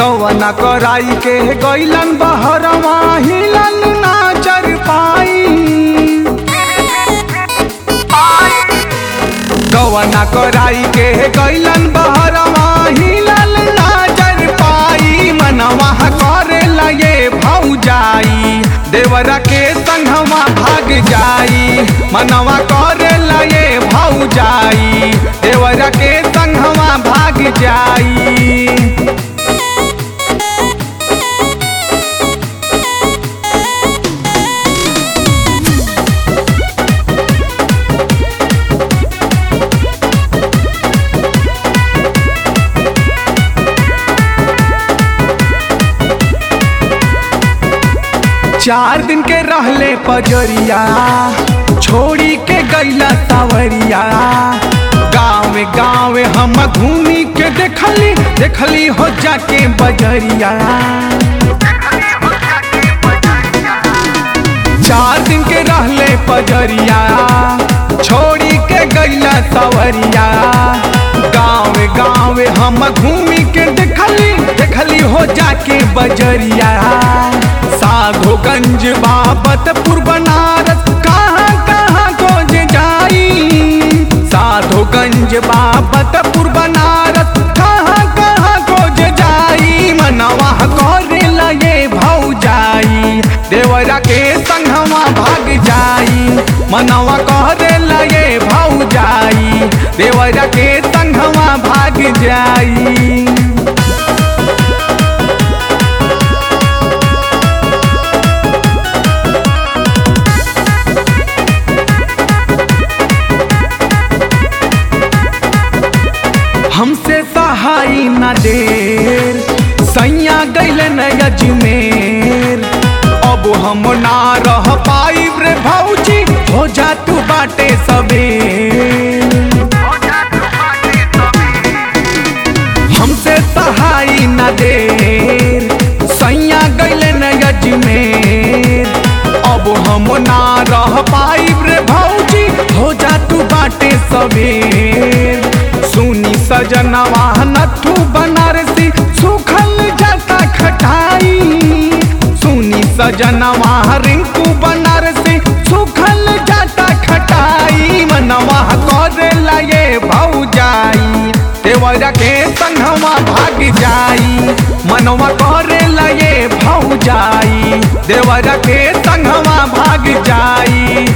गवना कराई के गैलन बहरवा हिलन ना चर पाई गवना कराई के गैलन बहरवा हिलन ना चर पाई मनवा करे लगे भौजाई देवरा के संगवा भाग जाई मनवा करे लगे भौजाई देवरा के संगवा भाग जाई चार दिन के रहले पजरिया छोड़ी के गैला सावरिया गाँव गाँव हम घूमी के देखली देखली हो जाके बजरिया चार दिन के रहले पजरिया छोड़ी के गैला सावरिया गाँव गाँव हम घूमी के देखली देखली हो जाके बजरिया साधोगंज बाबतपुर बनारस कहाँ कहाँ खोज जाई साधोगंज बाबतपुर बनारस कहाँ कहाँ खोज जाई मनवा करे लगे भौजाई देवरा के संगवा भाग जाई मनवा करे लगे भौजाई देवरा के संगवा भाग जाई हमसे सहाई न देर सैया गैल न अजमेर अब हम ना रह पाई रे भौजी हो जा तू बाटे सबेर हमसे सहाई न देर सैया गैल न अजमेर अब हम ना रह पाई रे भौजी हो जा तू बाटे सबेर सुनी सजनवा नथु बनारसी सुखल जाता खटाई सुनी सजनवा रिंकू बनारसी सुखल जाता खटाई मनवा करे लगे भौजाई देवरा के संगवा भाग जाई मनवा करे लगे भौजाई देवरा के संगवा भाग जाई